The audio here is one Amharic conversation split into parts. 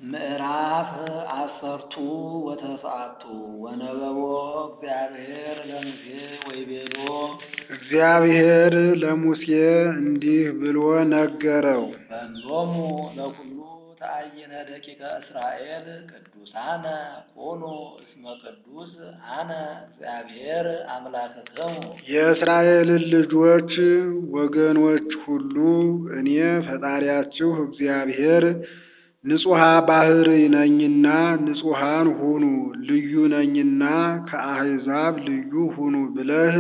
ምዕራፍ አሰርቱ ወተስዓቱ ወነበቦ እግዚአብሔር ለሙሴ ወይቤሎ እግዚአብሔር ለሙሴ እንዲህ ብሎ ነገረው። በሎሙ ለኩሉ ተአይነ ደቂቀ እስራኤል ቅዱሳነ ኩኑ እስመ ቅዱስ አነ እግዚአብሔር አምላክክሙ የእስራኤልን ልጆች ወገኖች ሁሉ እኔ ፈጣሪያችሁ እግዚአብሔር ንጹሐ ባሕርይ ነኝና ንጹሐን ሁኑ፣ ልዩ ነኝና ከአሕዛብ ልዩ ሁኑ ብለህ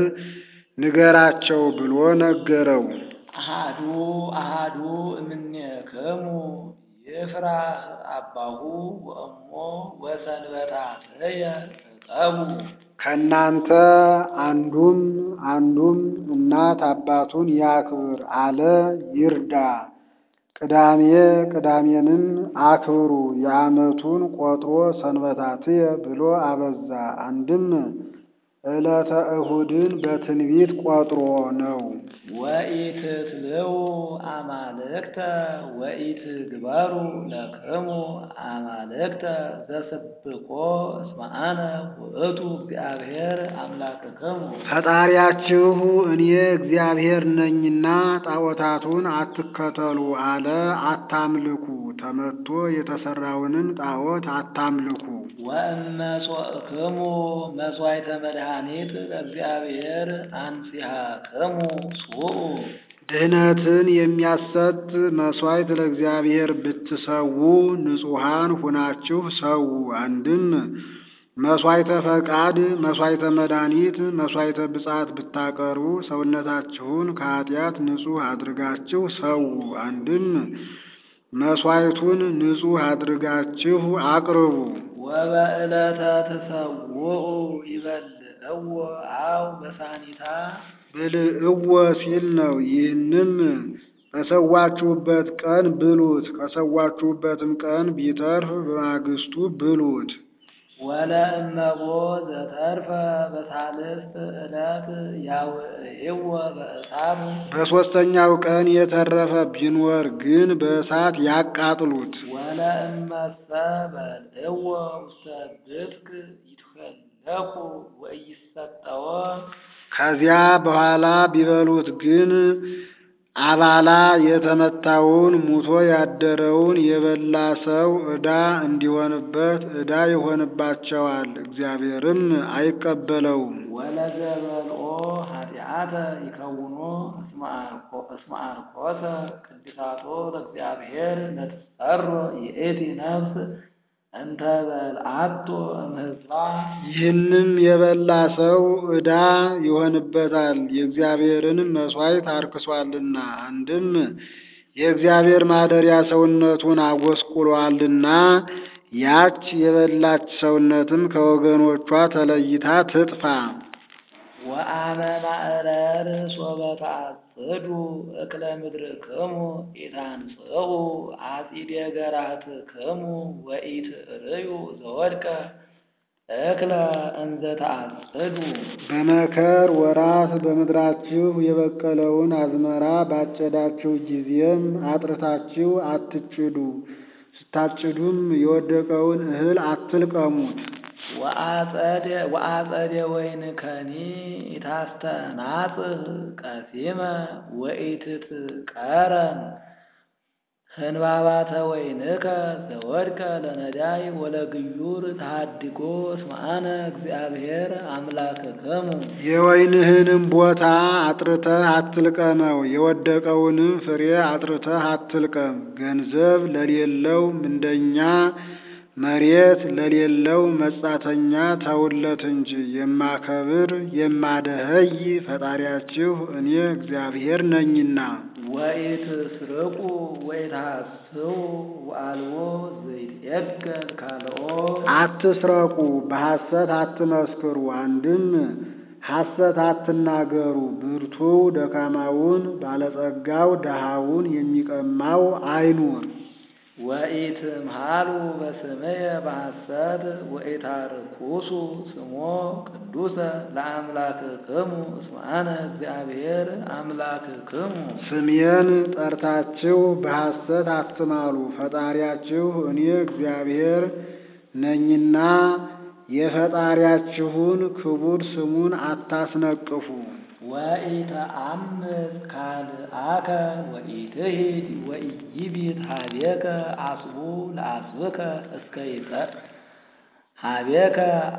ንገራቸው ብሎ ነገረው። አሃዱ አሃዱ እምኔክሙ ይፍራህ አባሁ ወእሞ ወሰንበታትየ ዕቀቡ ከእናንተ አንዱም አንዱም እናት አባቱን ያክብር አለ ይርዳ። ቅዳሜ ቅዳሜንም አክብሩ የዓመቱን ቆጥሮ ሰንበታትየ ብሎ አበዛ። አንድም ዕለተ እሁድን በትንቢት ቆጥሮ ነው። ወኢትትልው አማልክተ ወኢትግበሩ ለክሙ አማልክተ ዘስብኮ እስመ አነ ውእቱ እግዚአብሔር አምላክክሙ ፈጣሪያችሁ እኔ እግዚአብሔር ነኝና ጣዖታቱን አትከተሉ አለ። አታምልኩ፣ ተመቶ የተሰራውንም ጣዖት አታምልኩ። ወእመጾእክሙ መሥዋዕተ መድኃኒት ለእግዚአብሔር አንጺሐክሙ ስዑ ድህነትን የሚያሰጥ መሥዋዕት ለእግዚአብሔር ብትሰዉ ንጹሐን ሁናችሁ ሰዉ። አንድም መሥዋዕተ ፈቃድ፣ መሥዋዕተ መድኃኒት፣ መሥዋዕተ ብጻት ብታቀርቡ ሰውነታችሁን ከኃጢአት ንጹሕ አድርጋችሁ ሰዉ። አንድም መሥዋዕቱን ንጹሕ አድርጋችሁ አቅርቡ። ወበዕለተ ትሰውዑ ይበልዕዎ አው በሳኒታ ብልዕዎ ሲል ነው። ይህንም በሰዋችሁበት ቀን ብሉት፣ ከሰዋችሁበትም ቀን ቢተርፍ በማግስቱ ብሉት። ወለእመቦ ዘተርፈ በሳልስት ዕለት ያውዕይዎ በእሳት በሦስተኛው ቀን የተረፈ ቢኖር ግን በእሳት ያቃጥሉት። ወለእመሰ በልዕዎ ውስተ ብትክ ይትኸለኩ ወኢይሰጠዎ ከዚያ በኋላ ቢበሉት ግን አባላ የተመታውን ሙቶ ያደረውን የበላ ሰው ዕዳ እንዲሆንበት ዕዳ ይሆንባቸዋል፣ እግዚአብሔርም አይቀበለውም። ወለዘበልኦ ኃጢአተ ይከውኖ እስመ አርኮሰ ቅድሳቶ ለእግዚአብሔር ለትጸሮ ይእቲ ነፍስ እንተ በልዓቶ እምህዝባ ይህንም የበላ ሰው ዕዳ ይሆንበታል፣ የእግዚአብሔርንም መሥዋዕት አርክሷልና። አንድም የእግዚአብሔር ማደሪያ ሰውነቱን አጎስቁሏልና፣ ያች የበላች ሰውነትም ከወገኖቿ ተለይታ ትጥፋ። ወአመ ማዕረር ሶበ ተአጽዱ እክለ ምድርክሙ ኢታንጽሑ አጺደ ገራህትክሙ ወኢትርእዩ ዘወድቀ እክለ እንዘ ተአጽዱ በመከር ወራት በምድራችሁ የበቀለውን አዝመራ ባጨዳችሁ ጊዜም አጥርታችሁ አትጭዱ። ስታጭዱም የወደቀውን እህል አትልቀሙት። ወአጸደ ወይንከኒ ኢታስተናጽህ ቀሲመ ወኢትትቀረን ህንባባተ ወይንከ ዘወድቀ ለነዳይ ወለግዩር ተሃድጎ እስመ አነ እግዚአብሔር አምላክክሙ የወይንህንም ቦታ አጥርተህ አትልቀመው፣ የወደቀውንም ፍሬ አጥርተህ አትልቀም። ገንዘብ ለሌለው ምንደኛ መሬት ለሌለው መጻተኛ ተውለት እንጂ የማከብር የማደኸይ ፈጣሪያችሁ እኔ እግዚአብሔር ነኝና። ወኢትስርቁ ወኢትሐስቡ ወአልቦ ዘይትዔገል ካልኦ አትስረቁ፣ በሐሰት አትመስክሩ። አንድም ሐሰት አትናገሩ። ብርቱው ደካማውን፣ ባለጸጋው ድሃውን የሚቀማው አይኑር። ወኢትምሃሉ በስምየ በሐሰት ወኢታርኩሱ ስሞ ቅዱሰ ለአምላክክሙ እስመ አነ እግዚአብሔር አምላክክሙ። ስሜን ጠርታችሁ በሐሰት አትማሉ፣ ፈጣሪያችሁ እኔ እግዚአብሔር ነኝና የፈጣሪያችሁን ክቡር ስሙን አታስነቅፉ። ወኢተአምፅ ካልአከ ወኢትሂድ ወኢይቢት ሀቤከ አስቡ ለአስብከ እስከ ይጠ ሀቤከ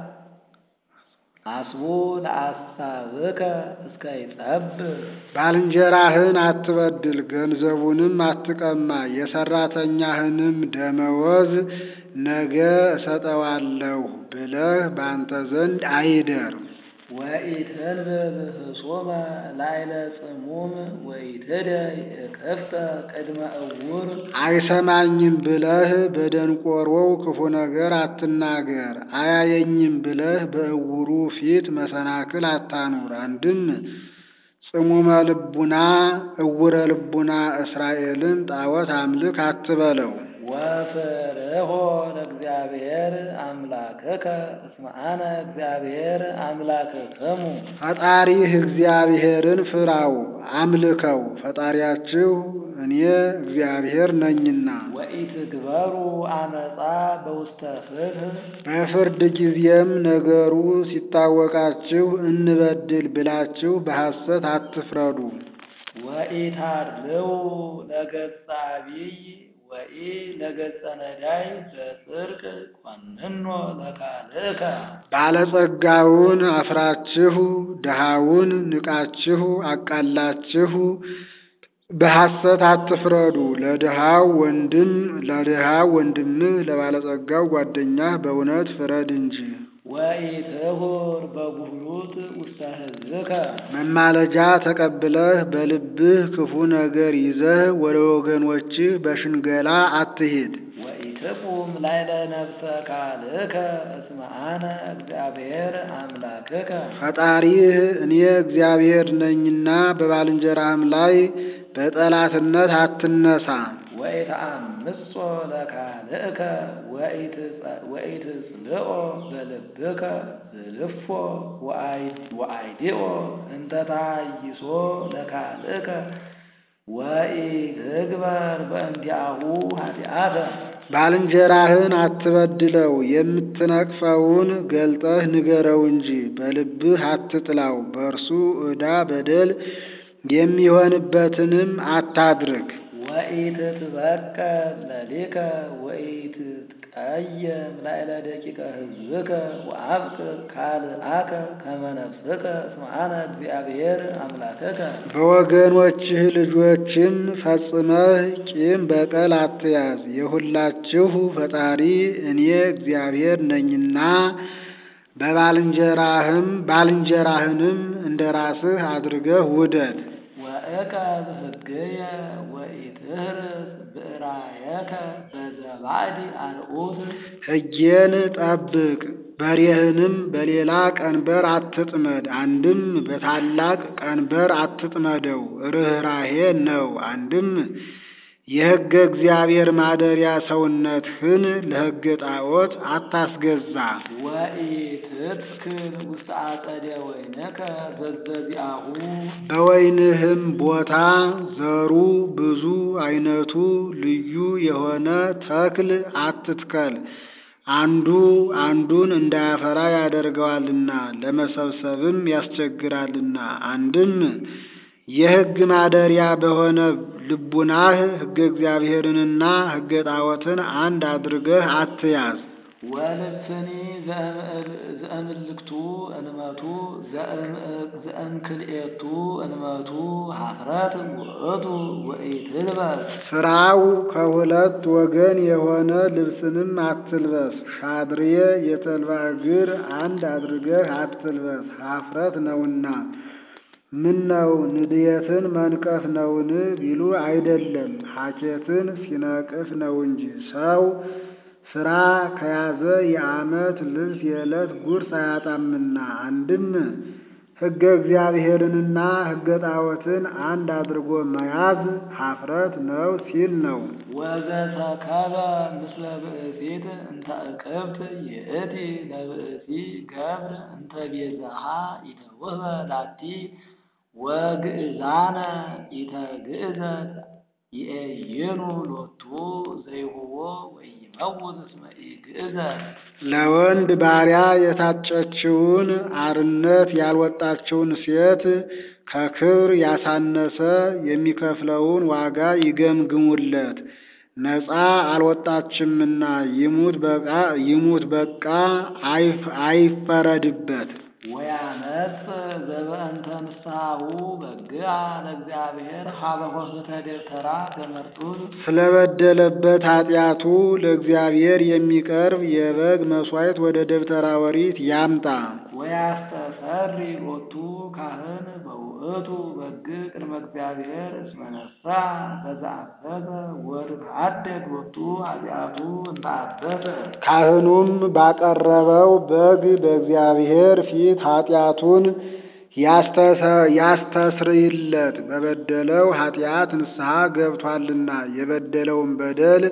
አስቡ ለአሳብከ እስከ ይጠብብ ባልንጀራህን አትበድል፣ ገንዘቡንም አትቀማ፣ የሰራተኛህንም ደመወዝ ነገ እሰጠዋለሁ ብለህ በአንተ ዘንድ አይደር። ወኢትንብብ ህሶመ ላይለ ጽሙም ወኢትደይ እክፍተ ቅድመ እውር አይሰማኝም ብለህ በደንቆሮው ክፉ ነገር አትናገር። አያየኝም ብለህ በእውሩ ፊት መሰናክል አታኑር። አንድም ጽሙመ ልቡና እውረ ልቡና እስራኤልን ጣዖት አምልክ አትበለው። ወፍርሆ ለእግዚአብሔር አምላክከ እስመ አነ እግዚአብሔር አምላክክሙ ፈጣሪህ እግዚአብሔርን ፍራው አምልከው፣ ፈጣሪያችሁ እኔ እግዚአብሔር ነኝና። ወኢትግበሩ አመፃ በውስተ ፍትሕ በፍርድ ጊዜም ነገሩ ሲታወቃችሁ እንበድል ብላችሁ በሐሰት አትፍረዱ። ወኢታድልው ለገጸ አቢይ ወኢ ለገጸ ነዳይ በጽድቅ ኮንኖ ለካልእከ ባለጸጋውን አፍራችሁ ድሃውን ንቃችሁ አቃላችሁ በሐሰት አትፍረዱ። ለድሃው ወንድም ለድሃው ወንድምህ ለባለጸጋው ጓደኛህ በእውነት ፍረድ እንጂ። ወኢትሁር በጉህሉት ውስተ ሕዝብከ መማለጃ ተቀብለህ በልብህ ክፉ ነገር ይዘህ ወደ ወገኖችህ በሽንገላ አትሂድ። ወኢትቁም ላይለ ነፍሰ ካልእከ እስመ አነ እግዚአብሔር አምላክከ ፈጣሪህ እኔ እግዚአብሔር ነኝና በባልንጀራህም ላይ በጠላትነት አትነሳ። ወኢተአምጾ ለካልእከ ወኢትጽልኦ በልብከ ዝልፎ ወአይዲኦ እንተ ታይሶ ለካልእከ ወኢትግበር በእንዲአሁ ኃጢአተ ባልንጀራህን አትበድለው፣ የምትነቅፈውን ገልጠህ ንገረው እንጂ በልብህ አትጥላው። በእርሱ ዕዳ በደል የሚሆንበትንም አታድርግ። ወኢትትበቀል ለሊከ ወኢትትቀየም ላዕለ ደቂቀ ሕዝብከ ወአብቅዕ ካልአከ ከመ ነፍስከ እስመ አነ እግዚአብሔር አምላክከ በወገኖችህ ልጆችም ፈጽመህ ቂም በቀል አትያዝ። የሁላችሁ ፈጣሪ እኔ እግዚአብሔር ነኝና በባልንጀራህም ባልንጀራህንም እንደ ራስህ አድርገህ ውደድ። ወእቀብ ሕግየ ወኢትህርስ ብዕራየከ በዘባዕድ አርዑት ሕጌን ጠብቅ፣ በሬህንም በሌላ ቀንበር አትጥመድ። አንድም በታላቅ ቀንበር አትጥመደው፣ ርኅራሄ ነው። አንድም የሕገ እግዚአብሔር ማደሪያ ሰውነትህን ለሕገ ጣዖት አታስገዛ። ወኢትትክል ውስተ አጸደ ወይነከ ዘዘዚአሁ በወይንህም ቦታ ዘሩ ብዙ አይነቱ ልዩ የሆነ ተክል አትትከል። አንዱ አንዱን እንዳያፈራ ያደርገዋልና ለመሰብሰብም ያስቸግራልና። አንድም የሕግ ማደሪያ በሆነ ልቡናህ ሕገ እግዚአብሔርንና ሕገ ጣዖትን አንድ አድርገህ አትያዝ። ወልብስኒ ዘእምልክቱ እንመቱ ዘእንክልኤቱ እንመቱ ሀፍረት ውእቱ ወኢትልበስ ስራው ከሁለት ወገን የሆነ ልብስንም አትልበስ። ሻድርየ የተልባ እግር አንድ አድርገህ አትልበስ፣ ሀፍረት ነውና። ምን ነው ንድየትን መንቀፍ ነውን ቢሉ አይደለም፣ ሐኬትን ሲነቅፍ ነው እንጂ። ሰው ስራ ከያዘ የዓመት ልብስ የዕለት ጉርስ አያጣምና። አንድም ሕገ እግዚአብሔርንና ሕገ ጣዖትን አንድ አድርጎ መያዝ ኀፍረት ነው ሲል ነው። ወዘተከበ ምስለ ብእሲት እንተ እቅብት ይእቲ ለብእሲ ገብር እንተ ቤዛሃ ኢተውህበ ላቲ ወግእዛነ ኢተግእዘት ይእይኑ ሎቱ ዘይሁቦ ወይመውት እስመ ኢግእዘት ለወንድ ባሪያ የታጨችውን አርነት ያልወጣችውን ሴት ከክብር ያሳነሰ የሚከፍለውን ዋጋ ይገምግሙለት። ነፃ አልወጣችምና ይሙት በቃ ይሙት በቃ አይፍ- አይፈረድበት። ወያመጽ ዘበእንተ ንስሐሁ በግአ ለእግዚአብሔር ሀበ ኆኅተ ደብተራ ገመርጡል ስለበደለበት ኃጢአቱ ለእግዚአብሔር የሚቀርብ የበግ መሥዋዕት ወደ ደብተራ ኦሪት ያምጣ። ወያስተሰሪ ሎቱ ካህን በውእቱ በግ ቅድመ እግዚአብሔር እስመ ነሥአ በዘአበሰ ወትትሐደግ ሎቱ ኃጢአቱ እንተ አበሰ ካህኑም ባቀረበው በግ በእግዚአብሔር ፊት ኃጢአቱን ያስተሰ- ያስተስርይለት በበደለው ኃጢአት ንስሐ ገብቷልና የበደለውን በደል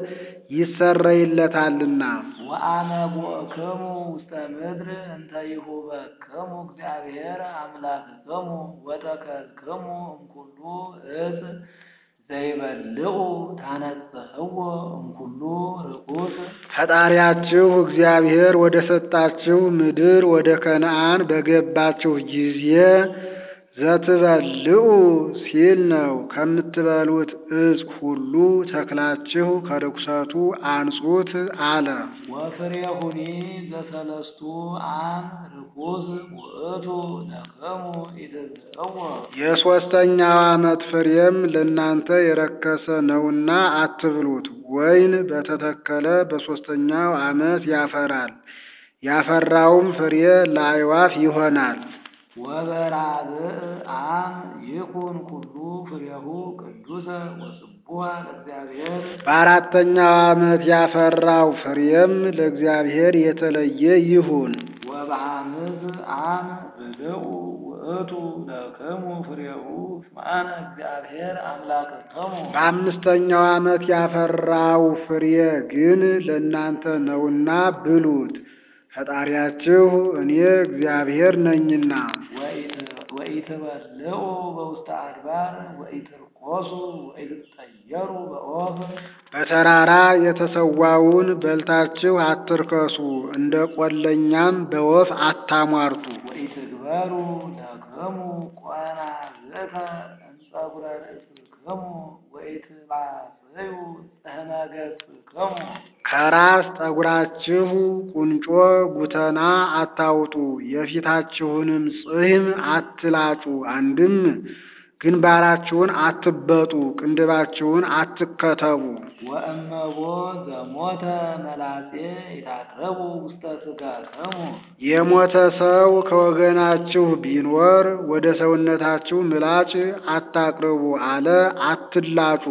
ይሰረይለታልና። ወአነ ቦእክሙ ውስተ ምድር እንተ ይሁበክሙ እግዚአብሔር አምላክክሙ ወተከልክሙ እምኩሉ እፅ ዘይበልዑ ታነጽሕዎ እምኩሉ ርኩስ ፈጣሪያችሁ እግዚአብሔር ወደ ሰጣችሁ ምድር ወደ ከነዓን በገባችሁ ጊዜ ዘትበልዑ ሲል ነው። ከምትበሉት ዕፅ ሁሉ ተክላችሁ ከርኩሰቱ አንጹት አለ። ወፍሬሁኒ ዘሰለስቱ አም ርኩስ ውእቱ ለክሙ ኢትብልዕዎ የሦስተኛው ዓመት ፍሬም ለእናንተ የረከሰ ነውና አትብሉት። ወይን በተተከለ በሦስተኛው ዓመት ያፈራል። ያፈራውም ፍሬ ለአዕዋፍ ይሆናል። ወበራብዕ አም ይኩን ኩሉ ፍሬሁ ቅዱሰ ወጽቡሐ ለእግዚአብሔር በአራተኛው ዓመት ያፈራው ፍሬም ለእግዚአብሔር የተለየ ይሁን። ወበሐምስ አም ብልዑ ውእቱ ለክሙ ፍሬሁ እስመ አነ እግዚአብሔር አምላክክሙ በአምስተኛው ዓመት ያፈራው ፍሬ ግን ለእናንተ ነውና ብሉት፣ ፈጣሪያችሁ እኔ እግዚአብሔር ነኝና። ወኢት- ወኢትበልዑ በውስተ አድባር ወኢትርቆሱ ወኢትጠየሩ በኦፍ በተራራ የተሰዋውን በልታችሁ አትርከሱ፣ እንደ ቆለኛም በወፍ አታሟርቱ። ወኢትግበሩ ለክሙ ቆናዝእተ እምፀጉረ ርእስክሙ ወኢትባጽዩ ጽሕነ ገጽክሙ ከራስ ጠጉራችሁ ቁንጮ ጉተና አታውጡ፣ የፊታችሁንም ጽሕም አትላጩ። አንድም ግንባራችሁን አትበጡ፣ ቅንድባችሁን አትከተቡ። ወእመቦ ዘሞተ መላጼ ይታቅረቡ ውስተ ሥጋክሙ የሞተ ሰው ከወገናችሁ ቢኖር ወደ ሰውነታችሁ ምላጭ አታቅርቡ አለ፣ አትላጩ።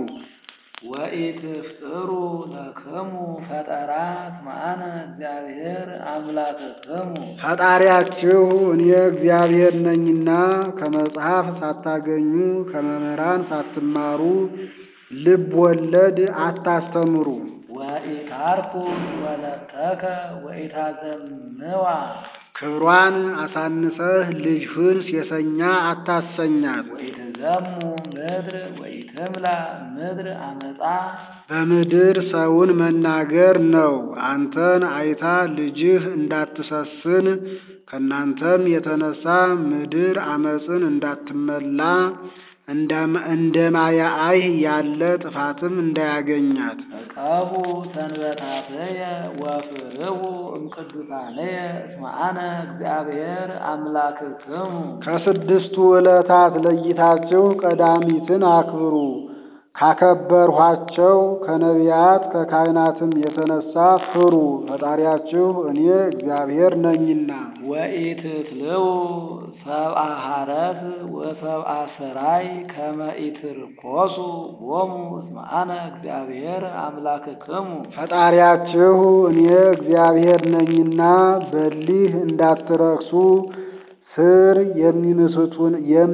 ወኢትፍጥሩ ለክሙ ፈጠራ እስመ አነ እግዚአብሔር አምላክክሙ ፈጣሪያችሁ እኔ እግዚአብሔር ነኝና ከመጽሐፍ ሳታገኙ ከመምህራን ሳትማሩ ልብ ወለድ አታስተምሩ። ወኢታርኩ ወለተከ ወኢታዘምዋ ክብሯን አሳንሰህ ልጅህን ሴሰኛ አታሰኛት። ወኢትዘሙ ምድር ወኢትምላ ምድር አመፃ በምድር ሰውን መናገር ነው። አንተን አይታ ልጅህ እንዳትሰስን ከእናንተም የተነሳ ምድር አመፅን እንዳትመላ እንደ ማያአይ ያለ ጥፋትም እንዳያገኛት ዕቀቡ ሰንበታትየ ወፍርሁ እምቅዱሳንየ እስመ አነ እግዚአብሔር አምላክክሙ ከስድስቱ ዕለታት ለይታችሁ ቀዳሚትን አክብሩ። ካከበርኋቸው ከነቢያት ከካህናትም የተነሳ ፍሩ። ፈጣሪያችሁ እኔ እግዚአብሔር ነኝና። ወኢትትልው ሰብአ ሐረስ ወሰብአ ሰራይ ከመ ኢትርኮሱ ቦሙ እስመ አነ እግዚአብሔር አምላክክሙ ፈጣሪያችሁ እኔ እግዚአብሔር ነኝና በሊህ እንዳትረክሱ ስር የሚምሱትን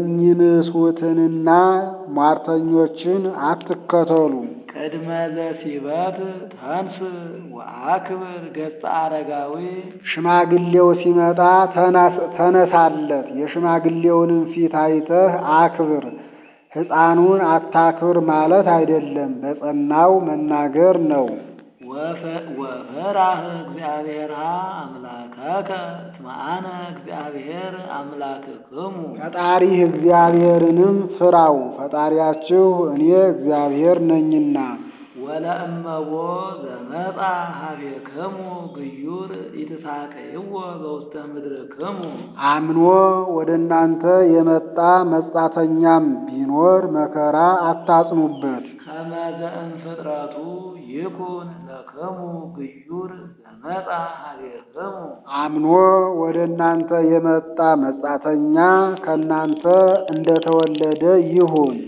የሚምሱትንና ሟርተኞችን አትከተሉ። ቅድመ ዘሲበት ተንስ ወአክብር ገጸ አረጋዊ ሽማግሌው ሲመጣ ተነስ- ተነሳለት፣ የሽማግሌውንም ፊት አይተህ አክብር። ሕፃኑን አታክብር ማለት አይደለም፣ በጸናው መናገር ነው። ወፈ- ወፈራህ እግዚአብሔርሃ አምላከከ እስመ አነ እግዚአብሔር አምላክክሙ ፈጣሪህ እግዚአብሔርንም ፍራው፣ ፈጣሪያችሁ እኔ እግዚአብሔር ነኝና። ወለእመቦ ዘመጻ ሀቤክሙ ግዩር ኢትሳቀይዎ በውስተ ምድርክሙ አምኖ ወደ እናንተ የመጣ መጻተኛም ቢኖር መከራ አታጽኑበት። ከመ ዘእምፍጥረቱ ይኩን ለክሙ ግዩር ዘመጻ ሀቤክሙ አምኖ ወደ እናንተ የመጣ መጻተኛ ከእናንተ እንደተወለደ ይሁን።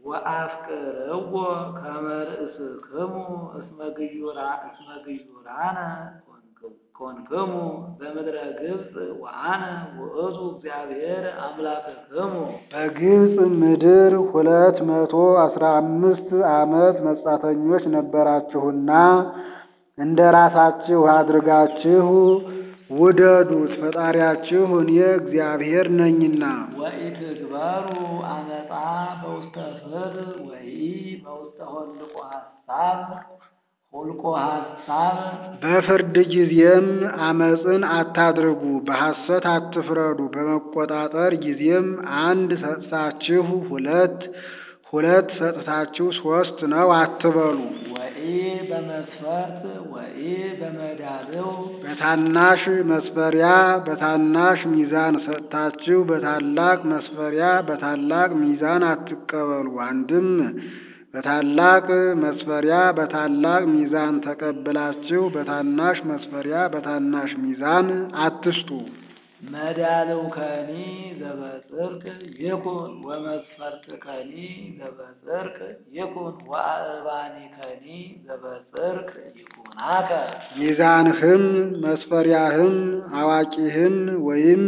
ወአፍቅርዎ ከመ ርእስክሙ እስመ ግዩራ- እስመ ግዩራነ ኮንክ- ኮንክሙ በምድረ ግብፅ ወአነ ውእቱ እግዚአብሔር አምላክክሙ በግብፅ ምድር ሁለት መቶ አስራ አምስት ዓመት መጻተኞች ነበራችሁና እንደ ራሳችሁ አድርጋችሁ ውደዱት፣ ፈጣሪያችሁ እኔ እግዚአብሔር ነኝና። ወኢትግበሩ አመፃ በውስተ ፍትሕ ወኢ በውስተ ሆልቆ ሐሳብ ሆልቆ ሐሳብ በፍርድ ጊዜም አመፅን አታድርጉ፣ በሐሰት አትፍረዱ። በመቆጣጠር ጊዜም አንድ ሰጥታችሁ ሁለት ሁለት ሰጥታችሁ ሶስት ነው አትበሉ። ወኢ በመስፈርት ወኢ በመዳልው በታናሽ መስፈሪያ በታናሽ ሚዛን ሰጥታችሁ በታላቅ መስፈሪያ በታላቅ ሚዛን አትቀበሉ። አንድም በታላቅ መስፈሪያ በታላቅ ሚዛን ተቀብላችሁ በታናሽ መስፈሪያ በታናሽ ሚዛን አትስጡ። መዳልው ከኒ ዘበጽርቅ ይኩን ወመስፈርት ከኒ ዘበጽርቅ ይኩን ወአእባኒ ከኒ ዘበጽርቅ ይኩናከ ሚዛንህም መስፈሪያህም አዋቂህም ወይም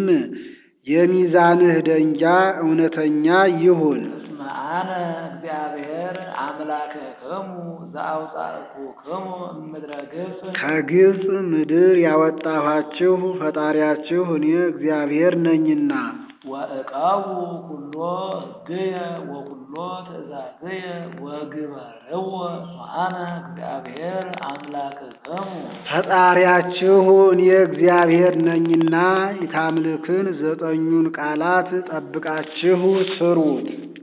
የሚዛንህ ደንጃ እውነተኛ ይሁን። እስመ አነ እግዚአብሔር አምላክክሙ ዘአውጻእኩክሙ እምድረ ግብፅ ከግብፅ ምድር ያወጣኋችሁ ፈጣሪያችሁ እኔ እግዚአብሔር ነኝና። ወእቃቡ ኩሎ ሕግየ ወኩሎ ትእዛዝየ ወግበርዎ እስመ አነ እግዚአብሔር አምላክክሙ ፈጣሪያችሁ እኔ እግዚአብሔር ነኝና የታምልክን ዘጠኙን ቃላት ጠብቃችሁ ስሩት።